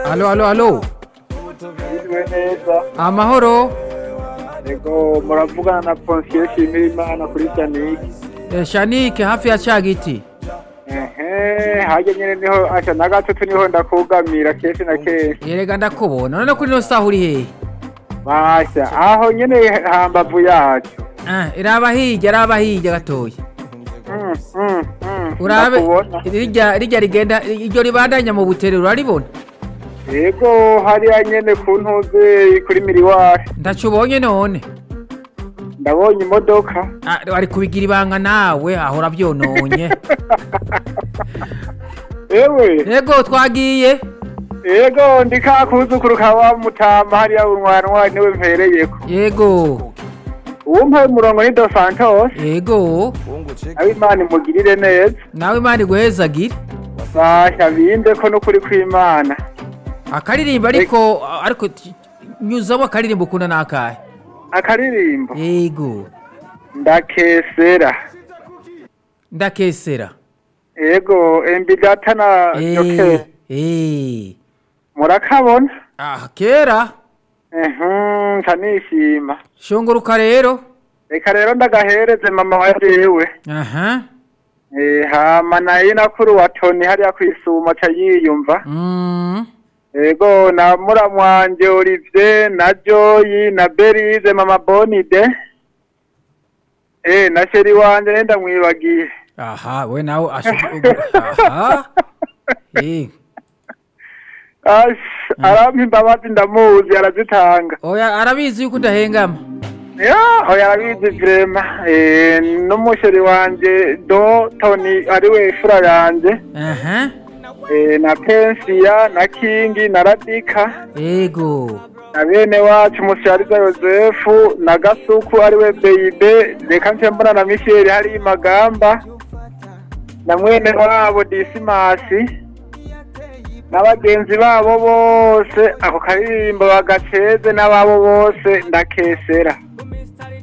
alo alo alo Yiriwe neza amahoro yego muravugana na Ponsiyo Shimira Imana kuri Shaniki Eh, shanike hafi ya ca giti ehe harya nyene niho aca na gatatu niho ndakugamira kenshi na kenshi yerega ndakubona none kuri ino saha uri hehe basha aho nyene hambavu yacu Ah, iraba hirya iraba hirya gatoya Mm, mm, mm, urabe ndakubona. rirya rirya rigenda iryo ribandanya mu butere uraribona yego hariya nyene ku ntuze kuri miriwari ndaco ubonye none ndabonye imodoka Ah, ari kubigira ibanga nawe ahora byononye ewe yego twagiye yego ndi ka kuzukuru ka wa mutama hariya unwanwa niwe mpereyeko yego uwumpaye umurongo ni Dos Santos yego aho imana imugirire neza nawe imana iguhezagire basha binde ko n'ukuri kw'imana akaririmbo ariko ariko t- nyuzamo akaririmbo ukunda n'akahe akaririmbo yego ndakesera ndakesera yego embi data na Eh, joke eh. murakabona ah kera ehum nkanishima shunguruka rero reka rero ndagahereze mama wa jewe aha Eh, hama naye nakuru wa toni hariya kwisuma ca yiyumva mm. yego na muramu wanje olivier na joyi na berize mama bonide eh na sheri wanje nenda mwibagiye aha we nawe ashu- aha eh. Ash, arampa imbabazi ndamuzi arazitanga oya arabizi yuko udahengama ya oya arabizi vrema eh, n'umusheri wanje do toni ariwe fura yanje aha eh, na pensiya na kingi na radika yego na bene wacu mushariza yosefu na gasuku ariwe beibe reka nce mbona na misheli hari magamba na mwene wabo disimasi n'abagenzi babo bose ako karirimbo bagaceze n'ababo bose ndakesera